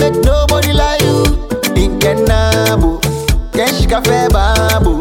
make nobody like you. Inkenabo, Kenshika Febabu,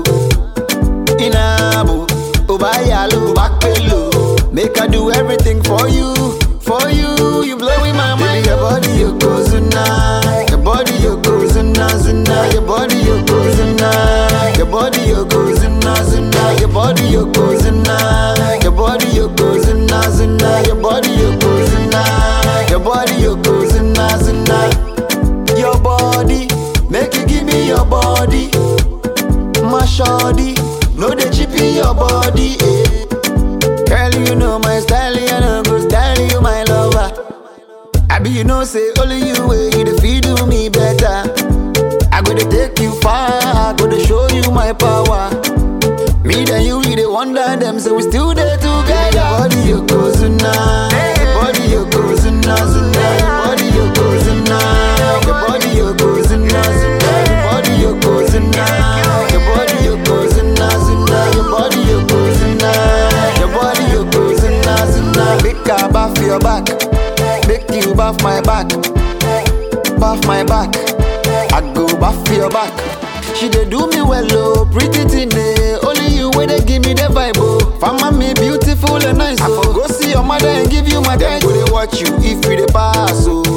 Inabo, Obayalo, Bakpelo. Make I do everything for you, for you. You blowing my mind. Your body, you go zuna. Your body, you go zuna, zuna. Your body, you go zuna. Your body, you go zuna, zuna. Your body, you go zuna. Your body, you go zuna, zuna. Your body, you go zuna. Your body, you go zuna, zuna. Your body, make you give me your body. My shawty, no they chip in your body. Eh. Girl, you know my style, you know go style you my lover. I be you know say only you way you the feed do me better. I go to take you far, I go to show you my power. Me and you, we the wonder them, so we still there together. Your body you go zuna, your body you go zuna zuna, your body you go zuna, your body you go zuna zuna, your body you go zuna, your body you go zuna zuna, your body you go zuna, your body you go zuna zuna. Make I bath your back, make you bath my back, bath my back. I go bath your back. She dey do me well, oh, pretty thing, eh. Only you wey dey give me the vibe, oh. Fama me beautiful and nice, oh. I for go see your mother and give you my time. Go dey watch you if you dey pass, oh.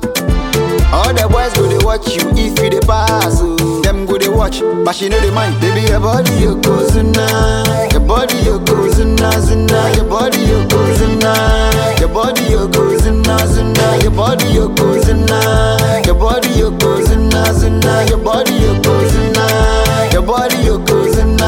All the boys go dey watch you if you dey pass, oh. Them go dey watch, but she know dey mind. Baby, your body you go zuna, your body you go zuna zuna, your body you go zuna, your body you go zuna zuna, your body you go zuna, your body you go zuna zuna, your body you go zuna, your body you go zuna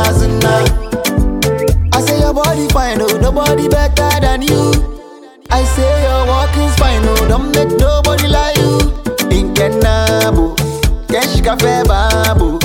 zuna. I say your body fine, oh, nobody better than you. I say your walk is fine, oh, don't make nobody like you. Inkenabo, Kenshika Febabu,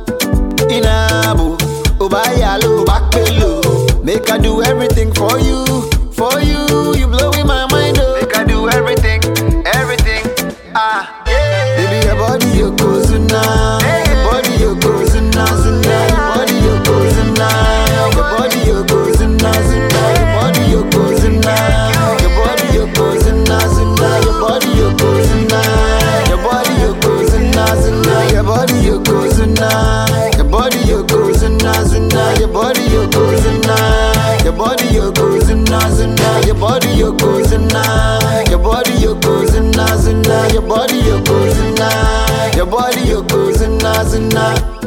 Inabo, Obayalo, Bakpelo. Make I do everything for you, for you. You blowing my mind, oh. Make I do everything, everything. Ah, yeah. Baby, your body you go zuna, your body you go zuna zuna, your body you go zuna, your body you go zuna zuna, your body you go zuna, your body you go zuna zuna, your body you go zuna, your body you go zuna zuna, your body you go zuna, your body you go zuna zuna, your body you go zuna, your body you go zuna zuna, your body you go zuna, your body you go zuna zuna, your body you go zuna, your body you go zuna zuna.